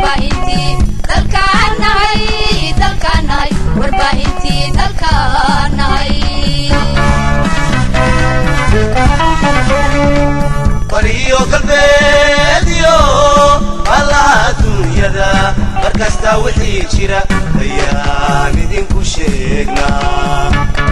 warbaahintii dalkaan nahay dalkaan nahay warbaahintii dalkaan nahay bariyo galbeediyo allaha adduunyada mar kasta wixii jira ayaan idinku sheegnaa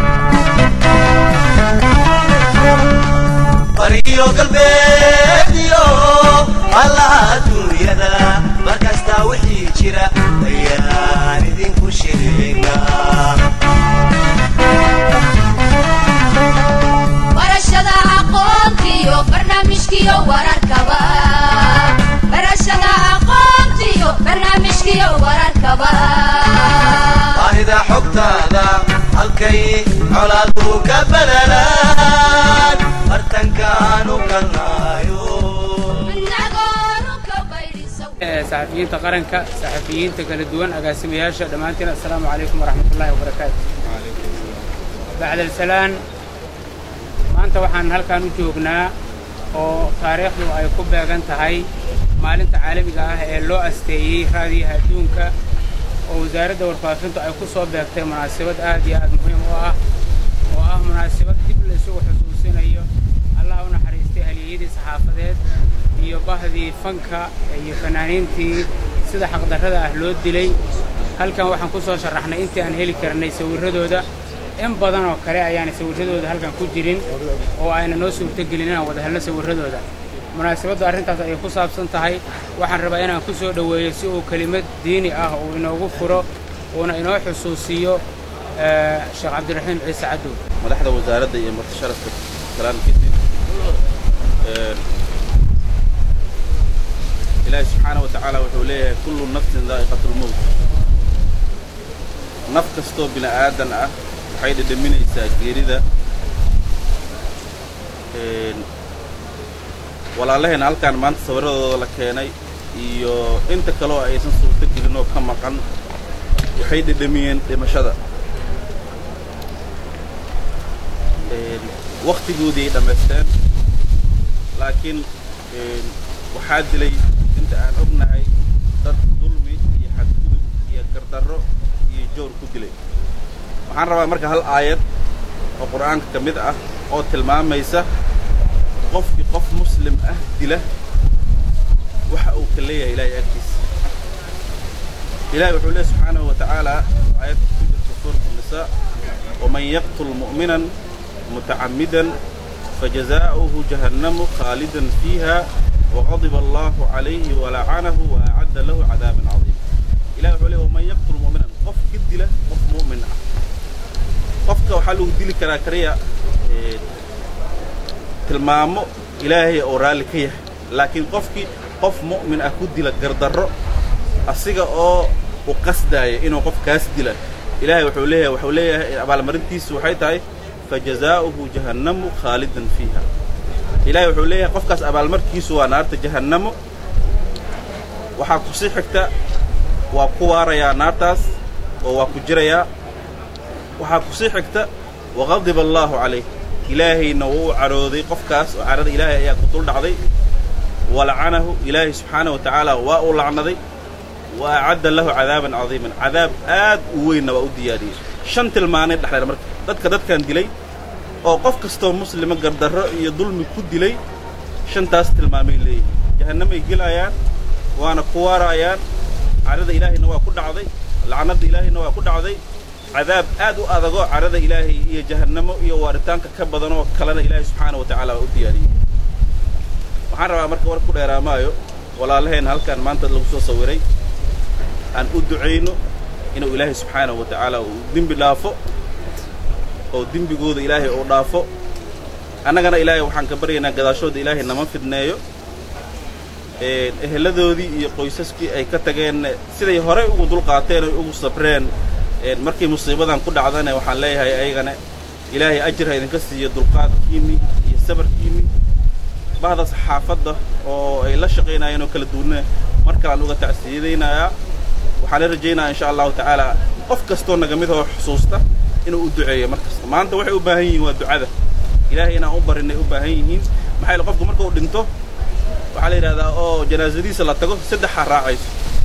bariyo galbeediyo allaha adduunyada mar kasta wixii jira ayaan idinku sheegnaa barashada aqoontiyo barnaamijkiyo wararkaba barashada aqoontiyo barnaamijkiyo wararkaba baahida xogtaada halkay colaadu ka balalaan bartankaanu galnaayo inagoonu ka baydhiso saxafiyiinta qaranka saxafiyiinta kala duwan agaasimayaasha dhammaantiin assalaamu calaykum waraxmatullaahi wabarakaatu bacda alsalaan maanta waxaan halkan u joognaa oo taariikhdu ay ku beegan tahay maalinta caalamiga ah ee loo asteeyey raadiyaha adduunka oo wasaaradda warfaafintu ay ku soo beegtay munaasabad aad iyo aad muhiim u ah oo ah munaasabad dib la isugu xusuusinayo allaha u naxariistay halyeeyadii saxaafadeed iyo bahdii fanka iyo fanaaniintii sida xaqdarrada ah loo dilay halkan waxaan ku soo sharaxnay intii aan heli karnay sawirradooda in badan oo kale ayaanay sawirradooda halkan ku jirin oo ayna noo suurtogelin inaan wada helno sawirradooda munaasabaddu arrintaas ayay ku saabsan tahay waxaan rabaa inaan ku soo dhoweeyo si uu kelimad diini ah uu inoogu furo uuna inoo xusuusiyo eh, sheekh cabdiraxiim ciise cadow madaxda wasaaradda iyo marti sharafka kalaan kadib Een, ilaahi subxaana wa tacaala wuxuu leeyahay kullu nafsin daa'iqatulmowt naf kastoo bini aadan ah waxay dhedhaminaysaa geerida Een, walaalaheen halkaan maanta sawirradooda la keenay iyo inta kaleoo aysan suurto gelin oo ka maqan waxay dhedhamiyeen dhimashada Een, wakhtigoodii ay dhammaysteen laakiin een, waxaa dilay inta aan ognahay dad dulmi iyo xadgudub iyo gardarro iyo joor ku dilay waxaan rabaa marka hal aayad oo qur'aanka ka mid ah oo tilmaamaysa qofkii qof muslim ah dila waxa uu ka leeyahay ilaahay agtiisa ilahi wuxuu leeyahy subxaanahu wa tacaala aayadda ku jirta suurat الnisaa waman yaqtul mu'minan mutacammidan fajazaa'uhu jahannamu khaalidan fiiha waqadiba allahu calayhi walacanahu waacadda lahu cadaaban cadiima ilahi wuxuu leeyahy waman yaqtul mu'minan qof ka dila qof mu'min ah qofka waxaa lagu dili karaa kaliya ee, tilmaamo ilaahay oo raalli ka yahay laakiin qofkii qof mu'min ah ku dila gardarro asiga oo u qasdaaya inuu qof kaas dila ilaahay wuxuu leeyahay wuxuu leeyahay abaalmarintiisu waxay tahay fajazaa'uhu jahannamu khaalidan fiiha ilaahay wuxuu leeyahay qofkaas abaalmarkiisu waa naarta jahannamo waxaa kusii xigta waa ku waarayaa naartaas oo waa ku jirayaa waxaa kusii xigta waqadiba allaahu calayh ilaahayna wuu u cadhooday qofkaas oo cadhada ilaahay ayaa ku dul dhacday walacanahu ilaahay subxaana wa tacaala waa uu lacnaday wa acadda lahu cadaaban cadiiman cadaab aad u weynna waa u diyaariyey shan tilmaanay dhexleen marka dadka dadkan dilay oo qof kastoo muslima gardarro iyo dulmi ku dilay shantaas tilmaamay leeyihin jahannamay gelayaan waana ku waarayaan cadhada ilaahayna waa ku dhacday lacnadda ilaahayna waa ku dhacday cadaab aad u adagoo cadhada ilaahay iyo jahannamo iyo waaritaanka ka badanoo kalena ilaahay subxaana wa tacaala waa u diyaariyey waxaan rabaa marka war ku dheeraamaayo walaalaheen halkan maanta lagu soo sawiray aan u ducayno inuu ilaahay subxaanahu wa tacaala uu dembi dhaafo oo dembigooda ilaahay uu dhaafo annagana ilaahay waxaan ka baryaynaa gadaashooda ilaahay nama fidneeyo een, eheladoodii iyo qoysaskii ay ka tageen siday horey ugu dulqaateen oy ugu sabreen een, markii musiibadan ku dhacdana waxaan leeyahay ayagana ilaahay ajir ha idinka siiyo dulqaadkiinni iyo sabarkiinni bahda saxaafadda oo ay la shaqaynayeen oo kala duwanna mar kalaan uga tacsiyadaynayaa waxaan la rajaynayaa insha allahu tacaala qof kastoo naga mid oo xusuusta inuu u duceeyo mar kasta maanta waxay u baahan yihiin waa ducada ilaahay inaan u barinay u baahan yihiin maxaa yeele qofku marka uu dhinto waxaa la yidhahdaa oo janaasadiisa la tago saddexaa raacayso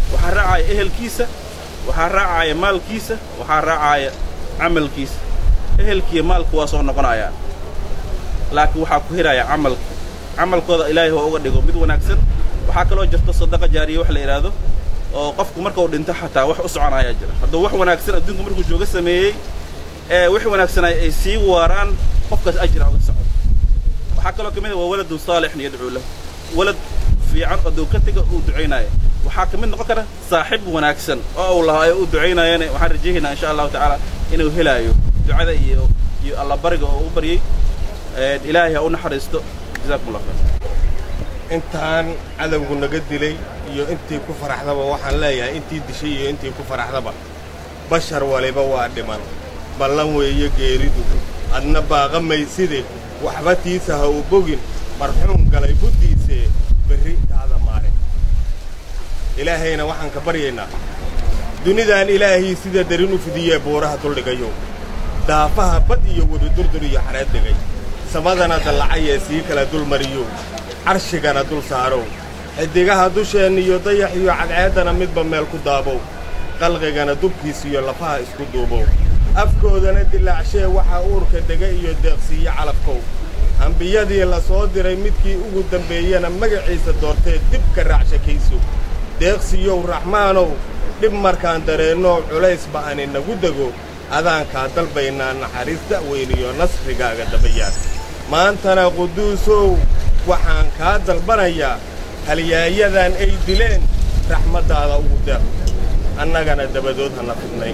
waxaa raacaya ehelkiisa waxaa raacaya maalkiisa waxaa raacaya camalkiisa ehelkiiyo maalku waa soo noqonayaan laakiin waxaa ku hiraya camalka camalkooda ilaahay oo uga dhigo mid wanaagsan waxaa kaloo jirta sadaqa jaariya wax la yidhaahdo oo qofku marka uu dhinto xataa wax u soconayaa jira hadduu wax wanaagsan adduunku markuu jooga sameeyey ee wax wanaagsanay ay sii waaraan qofkaas ajira uga socdo waxaa kaloo ka mid ah waa waladun saalixun yadcuu lahu walad fiican oo ka tega uu ducaynaayo waxaa ka mid noqon kara saaxiib wanaagsan oo uu lahaa ee uu ducaynaayana waxaan rajaynaa insha allahu tacaala inuu helaayo ducada iyo iyo allabariga oo u baryey ilaahay ha u naxariisto jazakum allah khayr intaan cadowgu naga dilay iyo intii ku faraxdaba waxaan leeyahay intii dishay iyo intii ku faraxdaba bashar waliba waa dhiman ballan weeye geeridu adna baaqa mayside waxba tiisa ha u bogin marxuum galay buddiisee berri taada maalin ilaahayna waxaan ka baryaynaa dunidan ilaahii sida darin u fidiyee buuraha duldhigayo daafaha bad iyo webi durdur iyo xareed dhigay samadana dallacayee sii kala dul mariyo carshigana dul saarow xidigaha dusheenna iyo dayax iyo cadceeddana midba meel ku daabow qalqigana dubkiis iyo lafaha isku duubow afkoodana dilaacshee waxaa uurka dega iyo deeqsiiyo calafkow ambiyadii la soo diray midkii ugu dambeeyena magaciisa doortee dib ka raacshakayso deeqsiyow raxmaanow dhib markaan dareennoo culays ba'ani nagu dego adaankaa dalbaynaa naxariis da'weyniyo nasrigaaga dabayaan maantana quduusow waxaan kaa dalbanayaa halyaayadan ay dileen raxmaddaada ugu deeq annagana dabadood hana fidnayn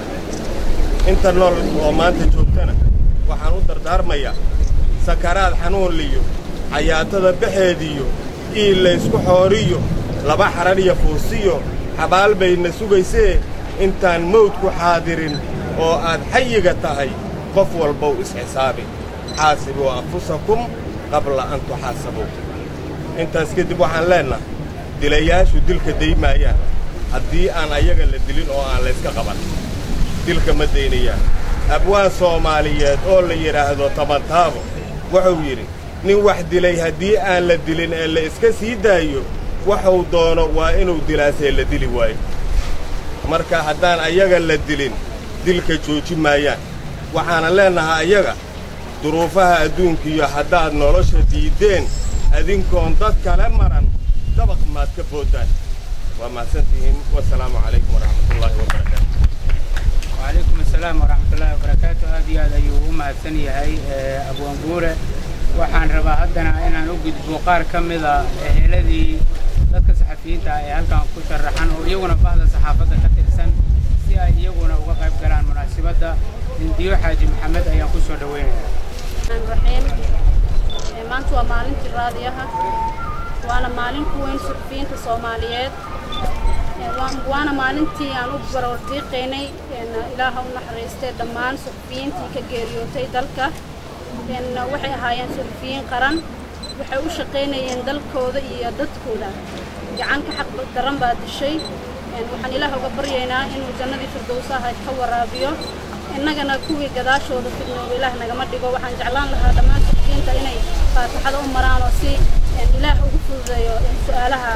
inta nool oo maanta joogtana waxaan u dardaarmayaa sakaraad xanuun liyo cayaatada baxeediyo iil laysku xooriyo laba xadhar iyo fuusiyo xabaal bayna sugaysee intaan mawdku xaadirin oo aad xayiga tahay qof walbow isxisaabi xaasibuu anfusakum qabla an tuxaasabuu intaas kadib waxaan leennahay dilayaashu dilka daymaayaan haddii aan ayaga la dilin oo aan layska qaban dilka ma daynayaan abwaan soomaaliyeed oo la yidhaahdo tabantaabo wuxuu yidhi nin wax dilay haddii aan la dilin ee la iska sii daayo waxuu doono waa inuu dilaasee la dili waayo marka haddaan ayaga la dilin dilka jooji maayaan waxaana leennahay ayaga duruufaha adduunkiyo haddaad nolosha diiddeen adinkoon dad kale maran dabaq maad ka boodaan waa mahadsantihiin wasalaamu calaykum waraxmatullaahi wabarakaatu وعليكم السلام ورحمة الله وبركاته هذه هذا يوم هالسنة هاي أبو أنبورة waxaan rabaa haddana inaan u gudbo qaar ka mida eheladii dadka saxafiyiinta ah ee halkan ku sharaxan oo iyaguna bahda saxaafadda ka tirsan si ay iyaguna uga qayb galaan munaasabadda hindiyo xaaji maxamed ayaan ku soo dhoweynayaa raxiim maanta waa maalintii raadiyaha waana maalin ku weyn suxufiyiinta soomaaliyeed waana maalintii aan u barordiiqaynay ilaaha u naxariistay dhammaan suxufiyiintii ka geeriyootay dalka waxay ahaayeen suxufiyiin qaran waxay u shaqaynayeen dalkooda iyo dadkooda gacanka xaq daran baa dishay waxaan ilaah uga baryaynaa inuu jannadii firdowsaha ka waraabiyo innagana kuwii gadaashooda fidnooba ilaah nagama dhigo waxaan jeclaan lahaa dhammaan suxufiyiinta inay faatixada u maraan oo si ilaah ugu fududeeyo su'aalaha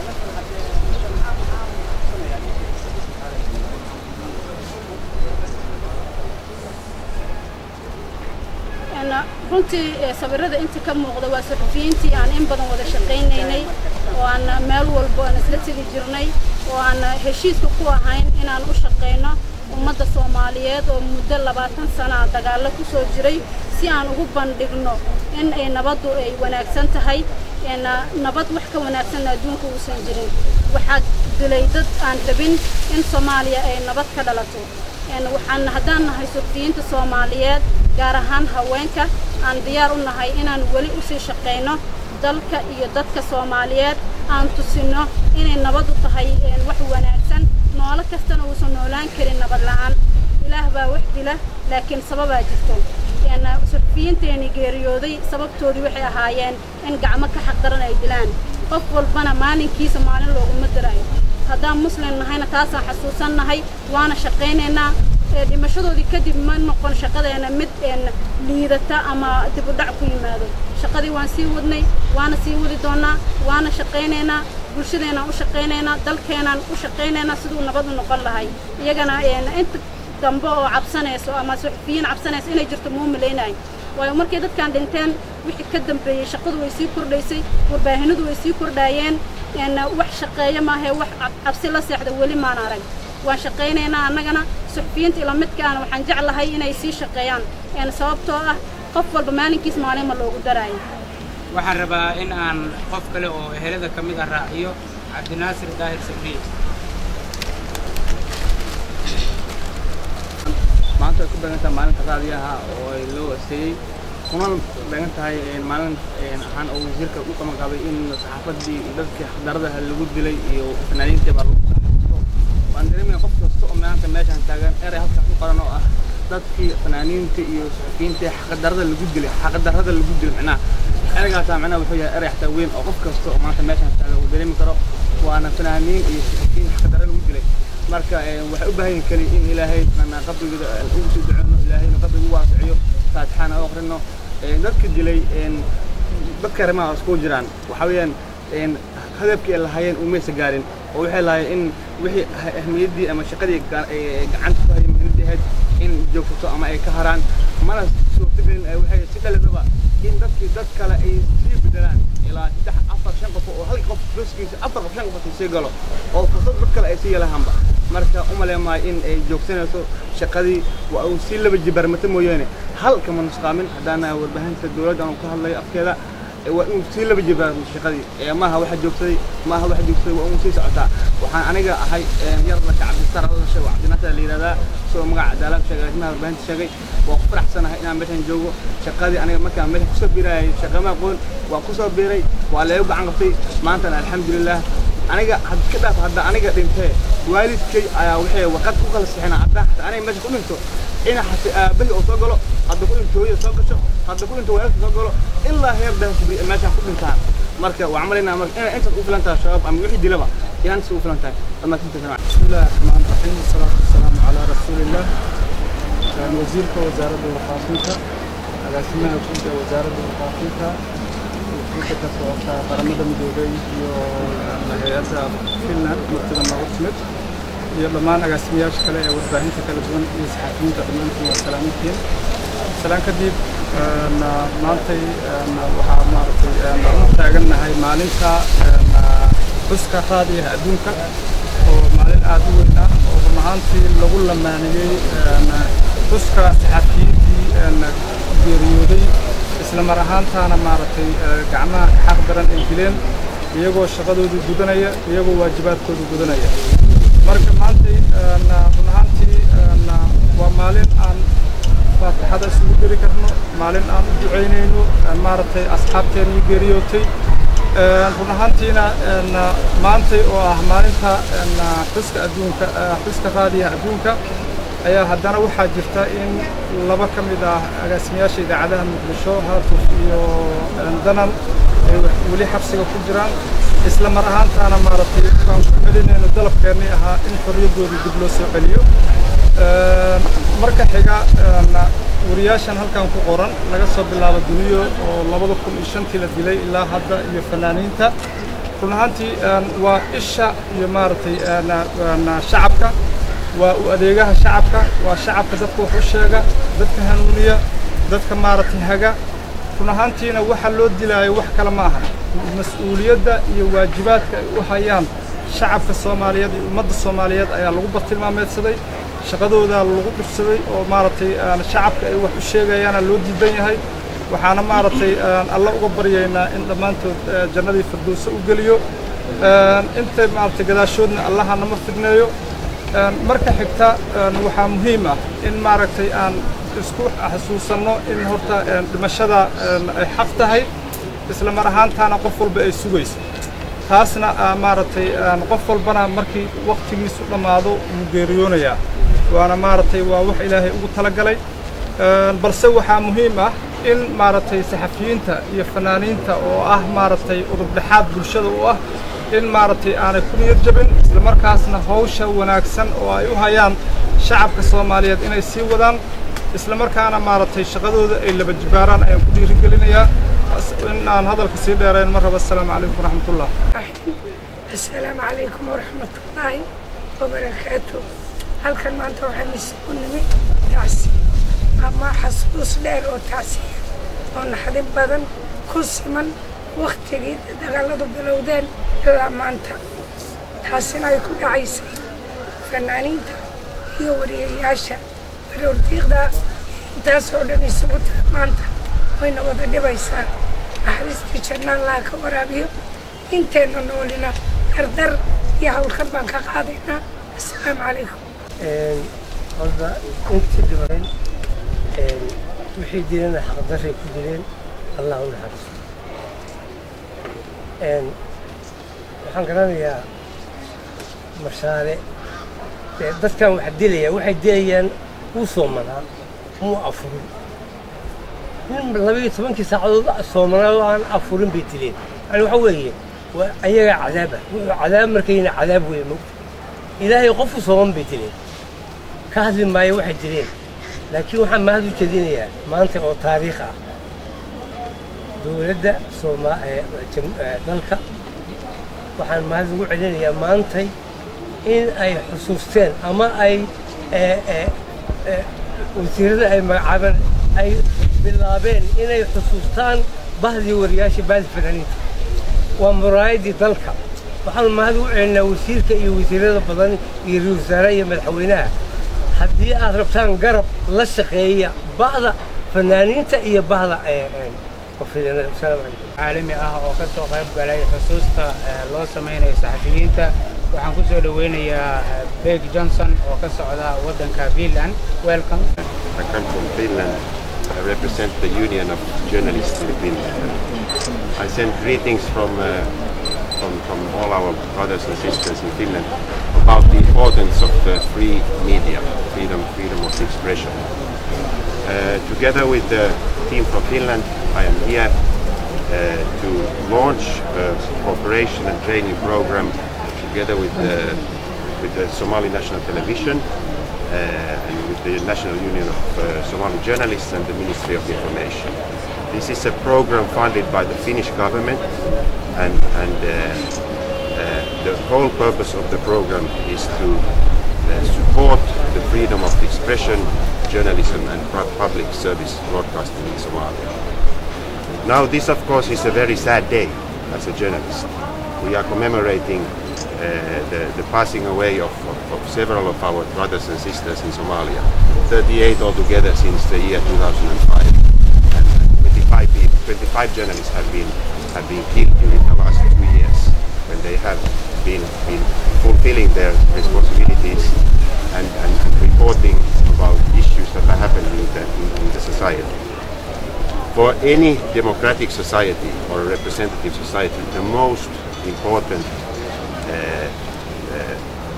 runtii sawirada inta ka muuqda waa suxufiyiintii aan in badan wada shaqaynaynay oo aan meel walbo aan isla tegi jirnay oo aan heshiiska ku ahayn inaan u shaqayno ummadda soomaaliyeed oo muddo labaatan sana dagaallo ku soo jiray si aan ugu bandhigno in ay nabaddu ay wanaagsan tahay nabad wax ka wanaagsanna adduunka uusan jirin waxaa dilay dad aan rabin in soomaaliya ay nabad ka dhalato waxaan haddaan nahay suxufiyiinta soomaaliyeed gaar ahaan haweenka aan diyaar u nahay inaan weli u sii shaqayno dalka iyo dadka soomaaliyeed aan tusinno inay nabadu tahay wax wanaagsan noolo kastana uusan noolaan karin nabad la'aan ilaah baa wax dila laakiin sababaa jirto suxufiyiinteenii geeriyooday sababtoodii waxay ahaayeen in gacmo ka xaqdaran ay dilaan qof walbana maalinkiisa maalin looguma dirayo haddaan muslim nahayna taasaan xasuusan nahay waana shaqaynaynaa dhimashadoodii kadib ma noqon shaqadeena mid liidata ama dib u dhac ku yimaado shaqadii waan sii wadnay waana sii wadi doonnaa waana shaqaynaynaa bulshadeenaan u shaqaynaynaa dalkeenaan u shaqaynaynaa siduu nabad u noqon lahay iyagana inta dambe oo cabsanayso ama suxufiyiin cabsanayso inay jirto muu malaynayo waayo markay dadkan dhinteen wixii ka dambeeyey shaqadu way sii kordhaysay warbaahinadu way sii kordhaayeen wax shaqeeya maahee wax cabsi la seexda weli maan arag waan shaqaynaynaa annagana suxufiyiinta ila midkaana waxaan jeclahay inay sii shaqeeyaan sababtoo ah qof walba maalinkiis maalinma loogu daraayo waxaan rabaa in aan qof kale oo ehelada ka mid ah raaciyo cabdinaasir daahir sabriye maanta ay ku beegan tahay maalinta raadiyaha oo ay loo asteeyey kuna beegan tahay maalin ahaan oo wasiirka u qabanqabay in saxaafaddii dadkii xaqdaradaha lagu dilay iyo fanaaniintii baa lagu saxaafasto waan dareemaya qof kasta oo maanta meeshaan taagan erey halkaas ku qoran oo ah dadkii fanaaniinta iyo suxufiyiinta xaqdarada lagu dilay xaqdarada lagu dilay macnaha ereygaasa macnaha wuxuu yahay erey xataa weyn oo qof kasta oo maanta meeshaan taagan uu dareemi karo waana fanaaniin iyo suxufiyiin xaqdara lagu dilay marka waxay u baahan yihin keli in ilaahay mana qabrigooda ugu soo duceyno ilaahayna qabriga u waasaciyo faatixaana u akrino dadka dilay dadka arrimaha iskugu jiraan waxa weeyaan hadafkii ay lahaayeen umaysa gaarin oo waxay lahaayeen in wixii ahmiyaddii ama shaqadii gacanta ku hayay muhiimadii ahayd in joogsato ama ay ka haraan mana suurtagelin waxay si dhaladaba in dadkii dad kale ay sii bedelaan ilaa saddex afar shan qof oo hal qof booskiisa afar qof shan qof sii galo oo fursad dad kale ay sii yelahaanba marka u maleemaayo in ay joogsanayso shaqadii waa uu sii laba jibaarmata mooyaane hal kama nusqaamin haddaana warbaahinta dowladda aan ka hadlayo afkeeda waa inuu sii laba jibaarmo shaqadii maaha waxa joogsaday maaha waxa joogsaday waa inuu sii socotaa waxaan aniga ahay yar lasha cabdisar lasha waa cabdinaasir la yidhahdaa soo magaca cadaalad sheegay arrimaha warbaahinta sheegay waa ku faraxsanahay inaan meeshan joogo shaqadii aniga markaan meesha kusoo biirayay shaqama aqoon waa kusoo biiray waa leegu gacan qabtay maantana alxamdulilah aniga had ka dhaaf hadda aniga dhintee waalidkay ayaa waxay warqad ku kala sixina haddaan xataa aniga meesha ku dhinto ina xata aabbahi oo soo galo hadda ku dhinto hooyada soo gasho hadda ku dhinto waalidka soo galo ilaa heer dansubri meeshaan ku dhintaan marka waxaan malaynaa marka inay intaas u filan tahay shabaab ama wixii dilaba inaan intaas u filan tahay dhammaantinta sana بسم الله الرحمن الرحيم والصلاة والسلام على رسول الله وزيرك وزارة الوقافينتا agaasimaha guud ee wasaaradda waqaafinta wasiirka ka socota qaramada midoobay iyo hay-adda finland martida noogu timid iyo dhammaan agaasimayaasha kale ee warbaahinta kala duwan iyo saxaafiyiinta dhammaantiin waa salaamintiin salaan kadib maantay waxaa maaragtay u taagannahay maalinta xuska raadiyaha adduunka oo maalin aad u weyn ah oo run ahaantii lagu lamaaniyey xuska saxaafiyiintii geeriyooday isla mar ahaantaana maaragtay gacmaha ka xaq daran ay dileen iyagoo shaqadooda gudanaya iyagoo waajibaadkooda gudanaya marka maantay run ahaantii waa maalin aan faatixada isugu geli karno maalin aan u ducaynayno maaragtay asxaabteena ii geeriyootay run ahaantiina maantay oo ah maalinta xuska adduunka xuska raadiyaha adduunka ayaa haddana waxaa jirta in laba ka mid ah agaasimayaasha idaacadaha muqdisho haatuf iyo danan ay weli xabsiga ku jiraan isla mar ahaantaana maaragtay waan ku celinayno dalabkeennii ahaa in xorriyaddooda dib loo soo celiyo marka xiga wariyaashan halkan ku qoran laga soo bilaabo duniyo oo labada kun iyo shantii la dilay ilaa hadda iyo fanaaniinta run ahaantii waa isha iyo maaragtay shacabka waa u adeegaha shacabka waa shacabka dadka wax u sheega dadka hanuuniya dadka maaragtay haga run ahaantiina waxa loo dilaayo wax kale ma aha mas-uuliyadda iyo waajibaadka ay u hayaan shacabka soomaaliyeed iyo ummadda soomaaliyeed ayaa lagu bartilmaameedsaday shaqadoodaa lagu dhufsaday oo maaragtay shacabka ay wax u sheegayaana loo diidan yahay waxaana maaragtay alla uga baryaynaa in dhammaantood jannadii firdowse u geliyo inta maaragtay gadaashoodna allaha nama fidneeyo marka xigta waxaa muhiim ah in maaragtay aan isku xasuusanno in horta dhimashada ay xaq tahay isla mar ahaantaana qof walba ay sugayso taasna maaragtay qof walbana markii waktigiisu dhammaado wuu geeriyoonayaa waana maaragtay waa wax ilaahay ugu talagalay balse waxaa muhiim ah in maaragtay saxafiyiinta iyo fanaaniinta oo ah maaragtay udubdhexaad bulshada u ah in maaragtay aanay ku niyad jabin isla markaasna hawsha wanaagsan oo ay u hayaan shacabka soomaaliyeed inay sii wadaan isla markaana maaragtay shaqadooda ay laba jibaaraan ayaan ku dhiirigelinayaa in aan hadalka sii dheerayn mar raba assalaamu calaykum waraxmatullah السلام عليكم ورحمة الله وبركاته halkan maanta waxaan isugu nimid tacsi ama xasuus dheer oo tacsiya oo naxdin badan ku siman waktigii dagaaladu bilowdeen ilaa maanta taasina ay ku dhacaysay fanaaniinta iyo wariyayaasha baroordiiqda intaas oo dhan isugu tahay maanta wayna wada dhibaysaa naxariistii jannaan laha ka waraabiyo inteenna noolina dardar iyo hawlkan baan ka qaadaynaa assalaamu calaykum horta intii dhibayn wixii dilana xaqdaray ku dileen allah u naxariisto waxaan garanayaa mashaare dee dadkan wax dilaya waxay dilayaan wuu soomanaa muu afurin nin labaiyo tobankii saacadood soomanaa oo aan afurin bay dileen yani waxa weeye waa ayagaa cadaaba wuxuu cadaab markayna cadaab weeye mogta ilaahay qofu sooman bay dileen ka hadli maayo waxay dileen laakiin waxaan mahad u jeedinayaa maanta oo taariikh ah dowladda sooma dalka waxaan mahad ugu celinayaa maantay in ay xusuusteen ama ay wasiirada ay magacaabeen ay bilaabeen inay xusuustaan bahdii wariyaasha baadi fanaaniinta waa muraayadii dalka waxaan mahad ugu celinaa wasiirka iyo wasiirada badan iyo ra wasaaraha iyo madaxweynaha haddii aad rabtaan garab la shaqeeya ba'da fanaaniinta iyo bahda caalami ah oo ka soo qayb galay xusuusta loo samaynayo saxafiyiinta waxaan ku soo dhoweynayaa beg johnson oo ka socda waddanka finland welcome I come from Finland. I represent the Union of Journalists in Finland. I send greetings from, uh, from, from all our brothers and sisters in Finland about the importance of the free media, freedom, freedom of expression. Uh, together with the team from Finland, I am here uh, to launch a cooperation and training program together with the, with the Somali National Television uh, and with the National Union of uh, Somali Journalists and the Ministry of Information. This is a program funded by the Finnish government and, and uh, uh, the whole purpose of the program is to uh, support the freedom of expression, journalism and pu- public service broadcasting in Somalia. Now this of course is a very sad day as a journalist. We are commemorating uh, the, the passing away of, of, of several of our brothers and sisters in Somalia. 38 altogether since the year 2005. And 25, people, 25 journalists have been, have been killed during the last two years when they have been, been fulfilling their responsibilities and, and, and reporting about issues that are happening in the, in, in the society. For any democratic society or a representative society, the most important uh, uh,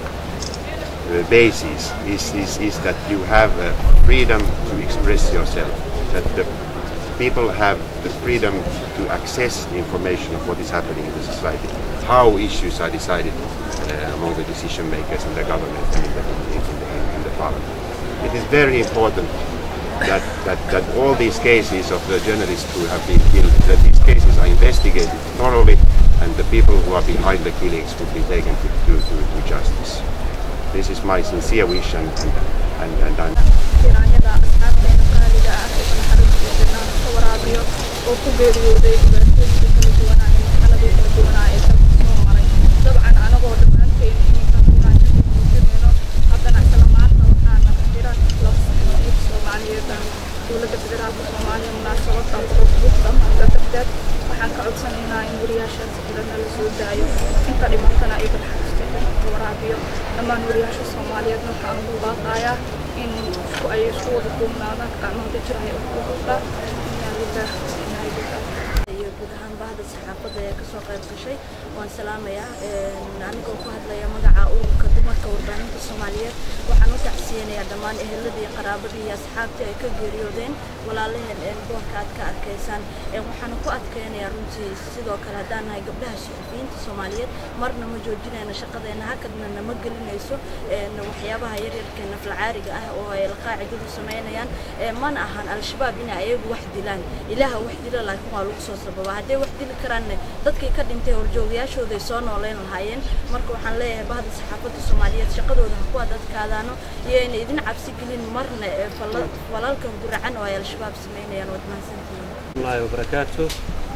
uh, basis is, is, is that you have uh, freedom to express yourself, that the people have the freedom to access the information of what is happening in the society, how issues are decided uh, among the decision makers in the government and in the, in, in the, in the parliament. It is very important that, that, that all these cases of the journalists who have been killed, that these cases are investigated thoroughly and the people who are behind the killings would be taken to, to, to, to justice. This is my sincere wish and, and, and, and I'm tiraanyada asxaabteena qaaliga ah ee naxariistiisa ka waraabiyo oo ku geeriyooday dhibaatooyinka kala duwanaa ee marxaladii kala duwanaa ee dalka soo maray dabcan anagoo dhammaanteen iminka kuraasha ku muujinayno haddana isla maanta waxaana jira laba saxafiyiin soomaaliyeed ah dowladda federaalka soomaaliya munaasabada quruxda dhammaanta darteed waxaan ka codsanaynaa in wariyaashaas jirana la soo daayo inta dhimantana ay naxariisteeda ka waraabiyo dhammaan wariyaasha soomaaliyeedna waxaan ugu baaqayaa in isku ay isku wada duubnaadaan gacmahooda jira ay ugu qabtaan inaa lillaah wa inaa ilaihi iyo guud ahaan bahda saxaafadda ee kasoo qayb gashay waan salaamayaa anigoo ku hadlaya magaca ururka dumarka warbaahinta fanaaniinta soomaaliyeed waxaan u tacsiyanayaa dhammaan eheladii iyo qaraabadii iyo asxaabtii ay ka geeriyoodeen walaalaheen ee boorka aad ka arkaysaan Ee, waxaan ku adkeynayaa runtii sidoo kale haddaan nahay gabdhaha suxufiyiinta soomaaliyeed marna ma joojinayno shaqadeena hakadna nama gelinayso een, waxyaabaha yaryarka naflacaariga ah oo ay qaacidadu samaynayaan Ee, mana ahan al-shabaab inay ayagu wax dilaan ilaaha wax dila laakiin waa lagu soo sababaa hadday wax dili karaanne dadkii ka dhintay horjoogayaashooday soo nooleyn lahaayeen marka waxaan leeyahay bahda saxaafadda soomaaliyeed shaqadooda ha ku adadkaadaano iyo ayna idin cabsi gelin marna ee fala- falalkan guracan oo ay al-shabaab samaynayaan waad mahadsantihiin الله وبركاته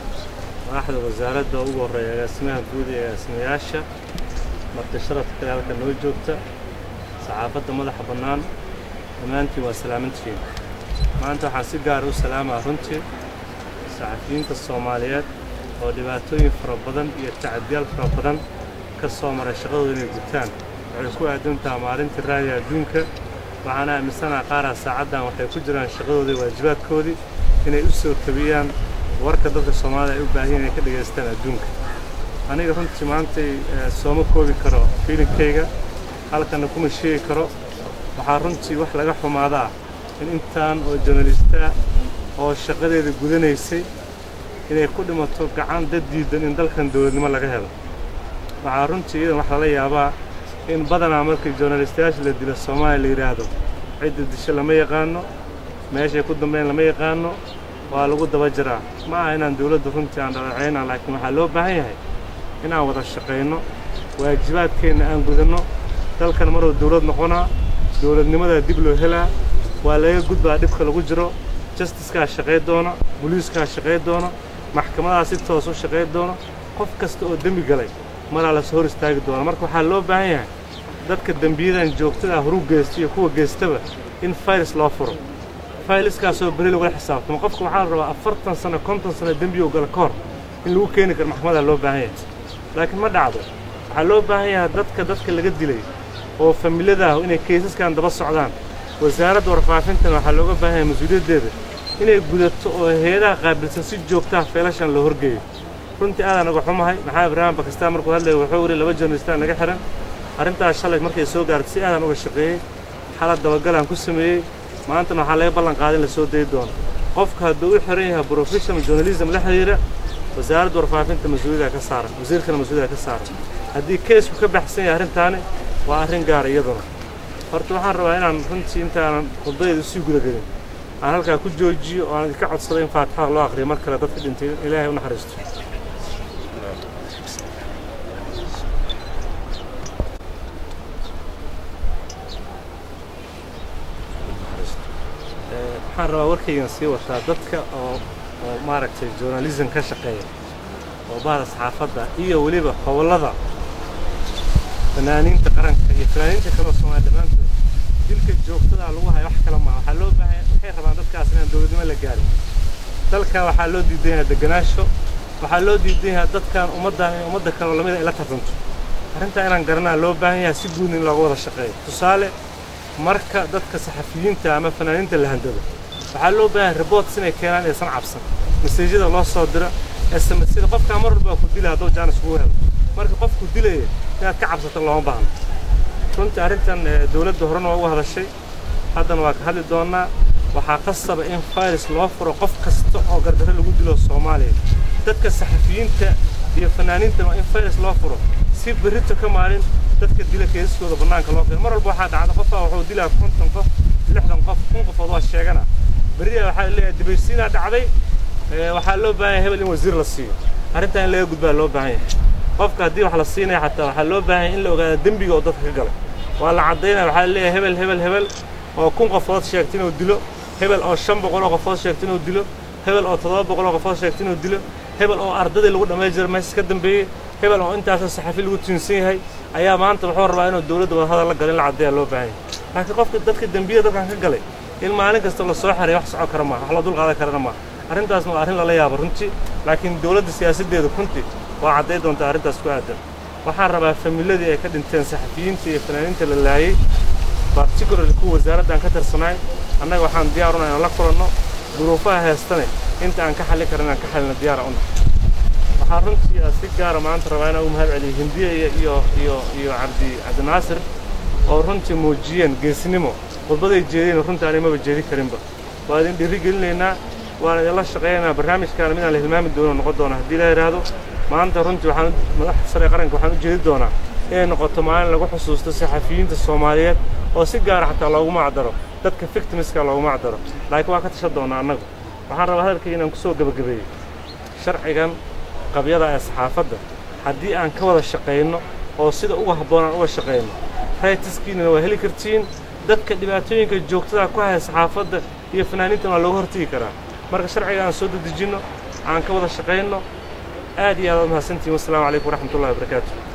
waaxda wasaaradda ugu horreeya agaasimaha guud ee agaasimayaasha marti sharafka kale halka noo joogta saxaafadda madaxa bannaan dhammaantiin waa salaamantihiin maanta waxaan si gaara u salaamaa runtii saxafiyiinta soomaaliyeed oo dhibaatooyin fara badan iyo tacadiyaal fara badan ka soo maray shaqadooda inay gutaan waxay ku aadantaha maalintii raadiga adduunka waxaana aaminsanaha qaaraa saacaddan waxay ku jiraan shaqadoodii waajibaadkoodii inay u soo tabiyaan warka dadka soomaalida ay u baahan yihiin inay ka dhegaystaan adduunka aniga runtii maantay eh, sooma koobi karo fiilinkayga halkana kuma sheegi karo waxaa runtii wax laga xumaadaa in intaan oo journalista oo shaqadeeda gudanaysay inay ku dhimato gacan dad diidan in dalkan dowladnimo laga helo waxaa runtii iyadan wax lala yaabaa in badanaa markii journalistayaasha la dilo soomaaliya la yidhaahdo cidda disho lama yaqaano meeshay ku dambeyn lama yaqaano waa lagu daba jiraa ma aha inaan dowladda runtii aan dhaleecayna laakiin waxaa loo baahan yahay inaan wada shaqayno waajibaadkeenna aan gudanno dalkan maruu dowlad noqonaa dowladnimadaa dib loo helaa waa laga gudbaa dhibka lagu jiro justickaa shaqay doona booliiskaa shaqay doona maxkamadaha si toos u shaqay doona qof kasta oo dembi galay maraa la soo hor istaagi doona marka waxaa loo baahan yahay dadka dembiyadan joogtada ah horu geysta iyo kuwa geystaba in faylis loo furo fayliskaasoo beri lagula xisaabtamo qofka waxaa la rabaa afartan sano konton sano dembi oo gala ka hor in lagu keeni karo maxkamadaa loo baahan yahay laakiin ma dhacdo waxaa loo baahan yahay dadka dadka laga dilay oo familada ah inay keysaskan daba socdaan wasaaradda warfaafintan waxaa looga baahan yahay mas-uuliyaddeeda inay gudato oo hay-adaha qaabilsan si joogtaha feelashan loo horgeeyo runtii aadaan uga xumahay maxaa ibraahim bakistaan markuu hadlaya wuxuu yidhi laba journalistaan naga xihan arrintaas shalay markay soo gaartay si aadaan uga shaqeeyey xalad dabagalaan ku sameeyey maantana waxaa laga ballan qaaday in la soo dayi doono qofka hadduu u xiran yahay professional journalism la xiriira wasaaradda warfaafinta mas-uuliyadda ka saaran wasiirkana mas-uuliyadda ka saaran haddii keesku ka baxsan yahay arrintaani waa arrin gaara iyaduna horta waxaan rabaa inaan runtii intaanan khudbadeeda usii gudagelin aan halkaa ku joojiyo oo aan idinka codsado in faatixada loo aqriyo mar kale dadka dhintay ilaahay u naxariisto Eh, waxaan rabaa warkaygan sii wataa dadka oo oo maaragtay journalism ka shaqeeya oo bahda saxaafadda iyo weliba howlada fanaaniinta qaranka iyo fanaaniinta kale oo soomaaliya dhammaantood dilka joogtada ah lagu hayo wax kale maaha waxaa loo baahan waxay rabaan dadkaas inaan dowladnimo la gaarin dalkan waxaa loo diidan yahay deganaansho waxaa loo diidan yahay dadkan ummaddan in ummadda kale oo lamida ay la tartanto arrintaa inaan garanaa loo baahan yahay si guud in looga wada shaqeeyo tusaale marka dadka saxafiyiinta ama fanaaniinta la handado waxaa loo baahan yahay reports inay keenaan aysan cabsan maseejyada loo soo diro sms sida qofkaa mar walba ku dilaya hadduu jaanis kugu helo marka qofku dilaya inaad ka cabsato looma baahno runtii arrintan eh, dowladda horena waa uga hadashay haddana waa ka hadli doonnaa waxaa qasaba in fayris loo furo qof kasta oo gardarro lagu dilo soomaaliya dadka saxafiyiinta iyo fanaaniinta waa in fayris loo furo si berrito ka maalin dadka dila keesaskooda bannaanka loo keeno mar walba waxaa dhacda qofaa wuxuu dilaa konton qof lixdan qof kun qofood waa sheegana berriya waxaa leeyahay dibaysiinaa dhacday eh, waxaa loo baahan yahay hebel in wasiir la siiyo arrintan in laga gudbaa loo baahan yahay qofka haddii wax la siinaya xataa waxaa loo baahan yahay in la ogaado dembiga oo dadka ka galay waa la caddaynaya waxaa leeyahay hebel hebel hebel oo kun qofood sheegta inuu dilo hebel oo shan boqol oo qofood sheegta inuu dilo hebel oo toddoba boqol oo qofood sheegta inuu dilo hebel oo ardadii lagu dhammayn jiray meesha ka dambeeyey hebel oo intaasoo saxafi lagu tiinsan yahay ayaa maanta wuxuu rabaa inuu dowladda wadahadal la galo in la caddeeya loo baahan yahay laakiin qofka dadka dembiyada dadkan ka galay in maalin kasta la soo xeray wax socon kara maaha wax la dul qaadan karana maaha arrintaasna waa arrin lala yaabo runtii laakiin dowladda siyaasaddeeda runtii waa cadday doontaa arrintaas ku aadan waxaan rabaa familadii ay ka dhinteen saxafiyiinta iyo fanaaniinta la laayey particularly kuwa wasaaraddan ka tirsanaay annaga waxaan diyaar una inaan la kulanno duruufaha heestane inta aan ka xallin karin inaan ka xallino diyaara una waxaa runtii si gaara maanta rabaa inaan u mahad celiyo hindiya iyo iyo iyo iyo cabdi cabdinaasir oo runtii muujiyeen geesnimo khudbaday jeedeen runtii aanay maba jeedi karinba waa idin dhiiri gelinaynaa waan idinla shaqaynaynaa barnaamijkaana midaan la hilmaami doono noqon doona haddii la yidhaahdo maanta runtii waxaan madaxda sare ee qaranka waxaan u jeedi doonaa inay noqoto maalin lagu xusuusto saxafiyiinta soomaaliyeed oo si gaara xataa loogu macdaro dadka victimiska loogu macdaro laakiin waa ka tashan doonaa annagu waxaan rabaa hadalkii inaan ku soo gebagabeeyo sharcigan qabyada ee saxaafadda haddii aan ka wada shaqayno oo sida uga habboon aan uga shaqayno raytiskiinana waa heli kartiin dadka dhibaatooyinka joogtada ku haya saxaafadda iyo fanaaniintan waa looga hortegi karaa marka sharciga aan soo dedejinno aan ka wada shaqayno aad iyo aad aad mahadsantihin wassalaamu calaykum waraxmatullahi wabarakaatu